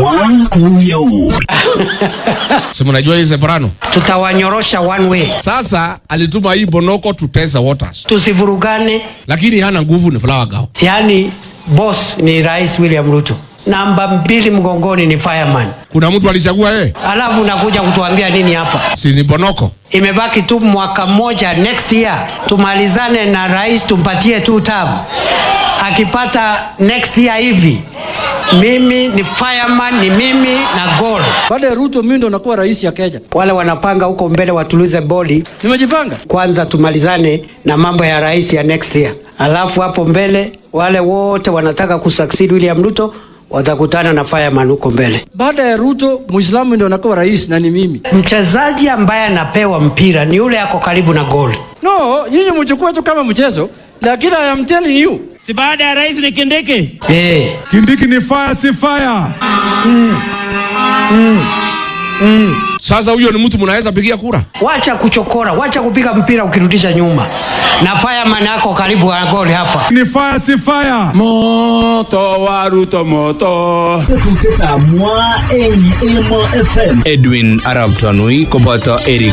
mwakuyo si mnajua hii separano tutawanyorosha one way, sasa alituma hii bonoko tutesa waters tusivurugane. lakini hana nguvu ni flower girl Yaani boss ni Rais William Ruto, namba mbili mgongoni ni fireman, kuna mtu alichagua yeye alafu unakuja kutuambia nini hapa? si ni bonoko Imebaki tu mwaka mmoja, next year tumalizane na rais, tumpatie tu term. Akipata next year hivi, mimi ni fireman, ni mimi na gold. Baada ya Ruto mimi ndo nakuwa rais ya Kenya. Wale wanapanga huko mbele watulize boli Nimejipanga. kwanza, tumalizane na mambo ya rais ya next year, alafu hapo mbele wale wote wanataka kusucceed William Ruto watakutana na fireman huko mbele. Baada ya Ruto Muislamu ndo nakuwa rais na ni mimi. Mchezaji ambaye anapewa mpira ni yule ako karibu na goli. No, nyinyi mchukue tu kama mchezo, lakini I am telling you. si baada ya rais ni Kindiki. Eh, Kindiki ni fire si fire. sasa huyo ni mtu mnaweza pigia kura wacha kuchokora, wacha kupiga mpira ukirudisha nyuma, na fireman ako karibu na goli hapa. Ni fire si fire. moto wa Ruto moto tetuteta mwa enye emo fm Edwin Arab Tanui koboto Eric